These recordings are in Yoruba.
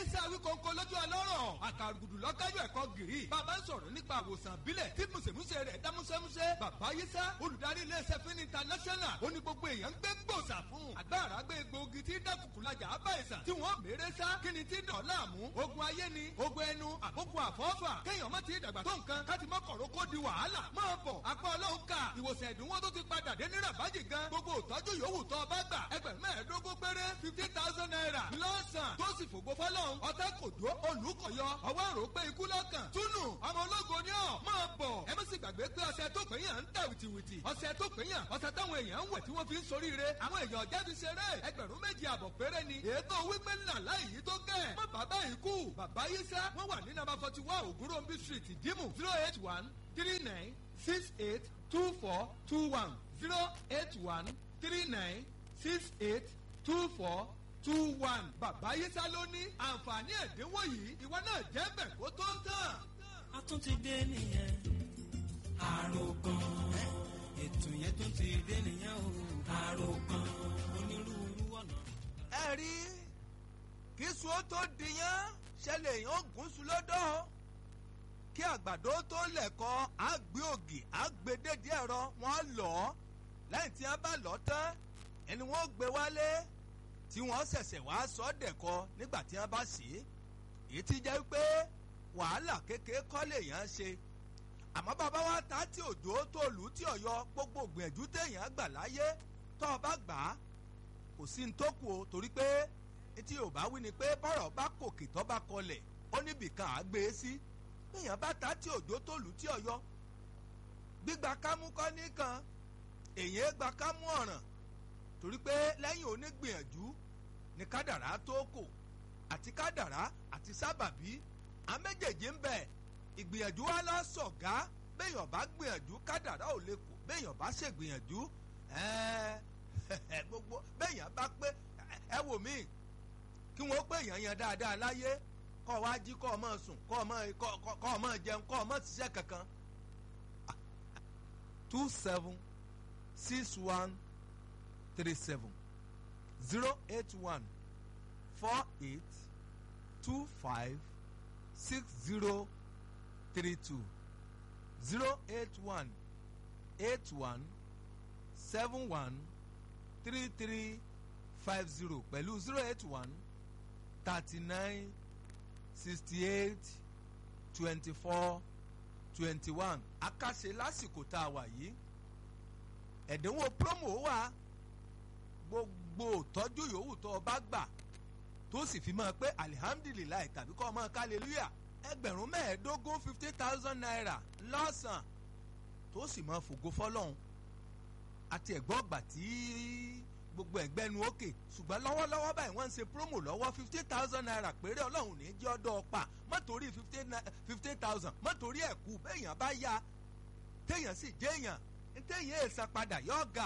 yé sí awíkọ́ńkọ́ lójú ọlọ́rọ̀ àkàrùgùdù lọ́kájọ́ ẹ̀kọ́ gìrì bàbá ń sọ̀rọ̀ nípa àwòsàn bílẹ̀ tí mùsèmùsè rẹ̀ dá músẹ́músẹ́ bàbá yé sá olùdarí iléeṣẹ́ fún international ó ní gbogbo èèyàn ń gbé gbòòsà fún agbára gbé egbòogi tí dákùkùlajà ábà ìsàn tí wọ́n mèrè sá kí ni tí dàn láàmú ogun ayé ni ogun ẹnu àbókù àfọ́fà kéèyàn má ti dàgbà tó nǹkan káti mọ́ kọ̀rọ̀ kó di wàhálà máa bọ̀ apá ọlọ́run ká ìwòsàn ẹ̀dínwó tó ti padà dé ní rabaji gan gbogbo ìtọ́jú yòówù tó bá gbà ẹgbẹ̀rún mẹ́ẹ̀ẹ́dógún péré fifty thousand naira lọ́sàn tó sì fògo fọlọ́run ọ̀tá kò dó olùkọ̀yọ ọwọ́ àrò pé ikú lọ́kàn túnú ọmọ ológo ni ọ̀ máa bọ̀ ẹ má sì gbàgbé pé ọ̀sẹ̀ tó pé yàn ń tà wìtìwìtì ọ̀sẹ̀ tó pé yàn ọ̀sẹ̀ táwọn èèyàn ń wẹ̀ tí wọ́n fi ń soríire àwọn èèyàn jáde ṣeré ẹgbẹ̀rún méjì àbọ̀ péré ni ètò wípé ńlá láì yí tó kẹ́ mọ́ bàbá yìí kú bàbá yìí sẹ́ wọ́n wà ní nàbà forty one ògúnròmbí street ìdímù zero eight one three nine six eight two four two one zero eight one three nine six eight two four two one bàbá yìí sá ló ní àǹfààní ẹ̀dínwó yìí ìwọ náà jẹ́ bẹ̀ kó tó tán. a tún ti dé nìyẹn àròkàn ètò yẹn tún ti dé nìyẹn o àròkàn onírúurú ọ̀nà. ẹ rí kí sùn ó tó dìyàn ṣẹlẹ̀ èèyàn gùn sùn lọ́dọ̀ kí àgbàdo tó lẹ̀kọ́ àgbé ògì àgbédèdè ẹ̀rọ wọn lọ lẹ́yìn tí wọ́n bá lọ tán ẹni wọ́n gbé wálé tí wọ́n ṣẹ̀ṣẹ̀ wá sọ dẹ̀kọ nígbà tí wọ́n bá sí èyí ti jẹ́ pé wàhálà kékeré kọ́ lèèyàn ṣe àmọ́ bàbá wa ta tí òjò tó lù tí ọ̀yọ́ gbogbo gbìyànjú téèyàn gbà láyé tó o bá gbà á kò sí ní tó kù o torí pé etí ò bá wí ni pé bọ́rọ̀ bá kòkè tó bá kọlẹ̀ ó níbìkan à gbé e sí téèyàn bá ta tí òjò tó lù tí ọ̀yọ́ gbígba kámú kọ́ nìkan èyàn gba kámú ọ̀ràn torí pé lẹ́yìn onígbìyànjú ni kádàrá tó kò àti kádàrá àti sábàbí àméjèèjì ń bẹ ìgbìyànjú wa lọ sọ̀gá béèyàn bá gbìyànjú kádàrá ò lè kù béèyàn bá ṣègbìyànjú gbogbo béèyàn bá pé ẹ wò mí kí wọ́n pé èèyàn yan dáadáa láyé kọ́ ọ wá jí kọ́ ọ mọ̀ sùn kọ́ ọ mọ̀ kọ́ ọ mọ̀ jẹun kọ́ ọ mọ̀ ṣiṣẹ́ kankan two seven six one three seven zero eight one four eight two five six zero three two zero eight one eight one seven one three three five zero pẹ̀lú zero eight one thirty nine sixty eight twenty four twenty one akáṣe lásìkò tá a wà yìí ẹ̀dínwó promo wà gbogbo tọ́jú yòówù tó o bá gbà tó sì fi máa pé alihamdulilayi tàbí kọ́ ọ máa kálẹ́lúyà ẹgbẹ̀rún mẹ́ẹ̀ẹ́dógún fifty thousand naira lọ́sàn tó sì máa fògo fọlọ́hún àti ẹ̀gbọ́n ọgbà tí gbogbo ẹ̀gbẹ́nu òkè ṣùgbọ́n lọ́wọ́lọ́wọ́ báyìí wọ́n ń ṣe promo lọ́wọ́ fifty thousand naira péré ọlọ́run ní jẹ́ ọdọ́ ọ̀pá mọ́tòrí fifty thousand mọ́tòrí ẹ̀kú béèyàn bá yá téèyàn sì jẹ́yàn téèyàn èèsàn padà yọ̀ ọ̀gà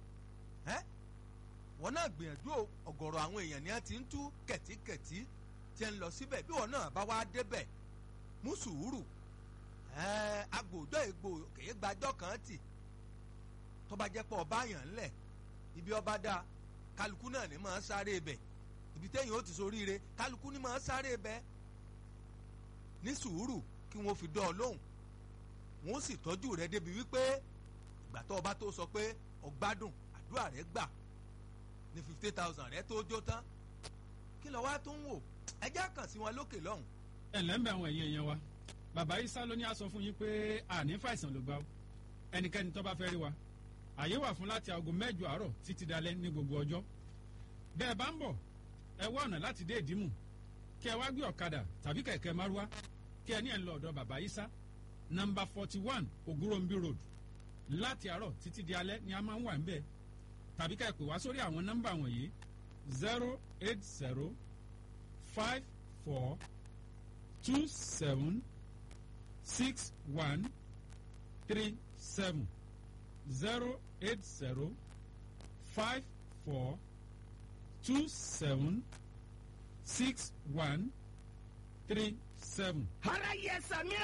wọn náà gbìyànjú ọ̀gọ̀rọ̀ àwọn èèyàn ni wọ́n ti ń tú kẹ̀tíkẹ̀tí tí ń lọ síbẹ̀ bí wọn náà bá wá débẹ̀ mú sùúrù agbòjọ́ ègbò kèé gbàjọ́ kan tì tó bá jẹ́ pé ọba yàn ńlẹ̀ ibi ọba dá kálukú náà ní máa sáré bẹ̀ ibi téèyàn ó ti soríire kálukú ní máa sáré bẹ̀ ní sùúrù kí wọ́n fi dán ọ lóhùn wọ́n sì tọ́jú rẹ débi wípé ìgbà tó ọba tó sọ pé ọgbádùn àdúrà rẹ gbà ní fifty thousand rẹ tó jó tán kí lọ wá tó ń wò ẹjẹ́ kàn sí wọn lókè lọ́hùn. ẹ ǹlẹ́ ń bẹ àwọn ẹ̀yìn ẹ̀yẹn wa bàbá isa ló ní a sọ fún yín pé àní fàìsàn ló gbà ó ẹnikẹ́ni tó bá fẹ́ rí wa àyè wà fún láti aago mẹ́jọ àárọ̀ títí dalẹ́ ní gbogbo ọjọ́ bẹ́ẹ̀ bá ń bọ̀ ẹ wá ọ̀nà láti dé ìdímù kí ẹ wá gbé ọ̀kadà tàbí kẹ̀kẹ́ márúwá kí ẹ ní ẹ̀ ń lọ ọ̀dọ̀ bàbá isa nọmba forty one ogurombi road láti àárọ̀ títí di alẹ́ ni a máa ń wà ń bẹ̀ tàbí ká ẹ pè wá sórí àwọn nọ́mbà wọ̀nyí zero eight zero five four two seven six one three seven zero eight zero five four two seven six one three seven. ara yẹ sami